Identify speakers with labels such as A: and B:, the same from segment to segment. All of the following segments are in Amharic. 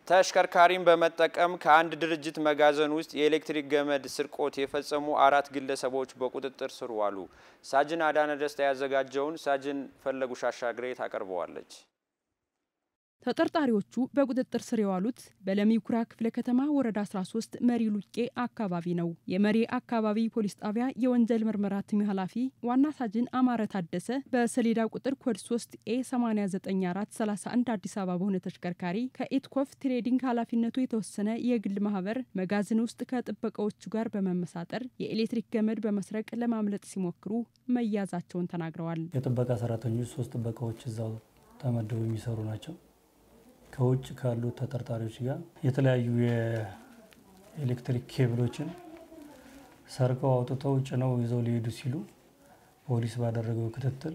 A: ተሽከርካሪን በመጠቀም ከአንድ ድርጅት መጋዘን ውስጥ የኤሌክትሪክ ገመድ ስርቆት የፈጸሙ አራት ግለሰቦች በቁጥጥር ስር ዋሉ። ሳጅን አዳነ ደስታ ያዘጋጀውን ሳጅን ፈለጉ ሻሻግሬ ታቀርበዋለች።
B: ተጠርጣሪዎቹ በቁጥጥር ስር የዋሉት በለሚ ኩራ ክፍለ ከተማ ወረዳ 13 መሪ ሉቄ አካባቢ ነው። የመሪ አካባቢ ፖሊስ ጣቢያ የወንጀል ምርመራ ቲም ኃላፊ ዋና ሳጅን አማረ ታደሰ በሰሌዳ ቁጥር ኮድ 3 ኤ 89431 አዲስ አበባ በሆነ ተሽከርካሪ ከኢትኮፍ ትሬዲንግ ኃላፊነቱ የተወሰነ የግል ማህበር መጋዘን ውስጥ ከጥበቃዎቹ ጋር በመመሳጠር የኤሌክትሪክ ገመድ በመስረቅ ለማምለጥ ሲሞክሩ መያዛቸውን ተናግረዋል።
C: የጥበቃ ሰራተኞች ሶስት ጥበቃዎች እዛው ተመድበው የሚሰሩ ናቸው። ከውጭ ካሉ ተጠርጣሪዎች ጋር የተለያዩ የኤሌክትሪክ ኬብሎችን ሰርቀው አውጥተው ጭነው ይዘው ሊሄዱ ሲሉ ፖሊስ ባደረገው ክትትል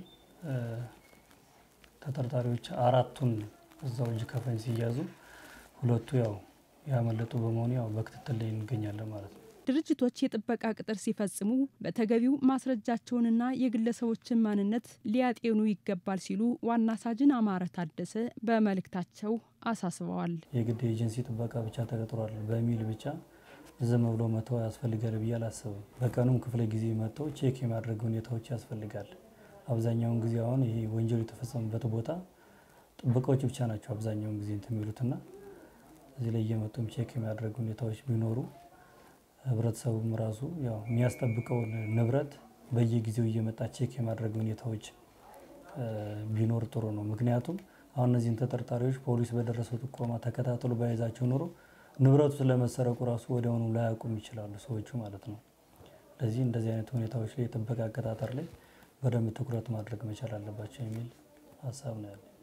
C: ተጠርጣሪዎች አራቱን እዛው እጅ ከፈንጅ ሲያዙ ሁለቱ ያው ያመለጡ በመሆኑ ያው በክትትል ላይ እንገኛለን ማለት ነው።
B: ድርጅቶች የጥበቃ ቅጥር ሲፈጽሙ በተገቢው ማስረጃቸውንና የግለሰቦችን ማንነት ሊያጤኑ ይገባል ሲሉ ዋና ሳጅን አማረ ታደሰ በመልእክታቸው አሳስበዋል።
C: የግድ ኤጀንሲ ጥበቃ ብቻ ተቀጥሯል በሚል ብቻ ዝም ብሎ መተው ያስፈልጋል ብዬ አላስብም። በቀኑም ክፍለ ጊዜ መጥተው ቼክ የማድረግ ሁኔታዎች ያስፈልጋል። አብዛኛውን ጊዜ አሁን ይሄ ወንጀሉ የተፈጸመበት ቦታ ጥበቃዎች ብቻ ናቸው አብዛኛውን ጊዜ እንትን የሚሉትና እዚህ ላይ እየመጡም ቼክ የማድረግ ሁኔታዎች ቢኖሩ ህብረተሰቡም ራሱ ያው የሚያስጠብቀውን ንብረት በየጊዜው እየመጣ ቼክ የማድረግ ሁኔታዎች ቢኖር ጥሩ ነው። ምክንያቱም አሁን እነዚህን ተጠርጣሪዎች ፖሊስ በደረሰው ጥቆማ ተከታትሎ በያዛቸው ኖሮ ንብረቱ ስለመሰረቁ ራሱ ወዲያውኑ ላያውቁም ይችላሉ ሰዎቹ ማለት ነው። ስለዚህ እንደዚህ አይነት ሁኔታዎች ላይ የጥበቃ አቀጣጠር ላይ በደንብ ትኩረት ማድረግ መቻል አለባቸው የሚል ሀሳብ ነው ያለ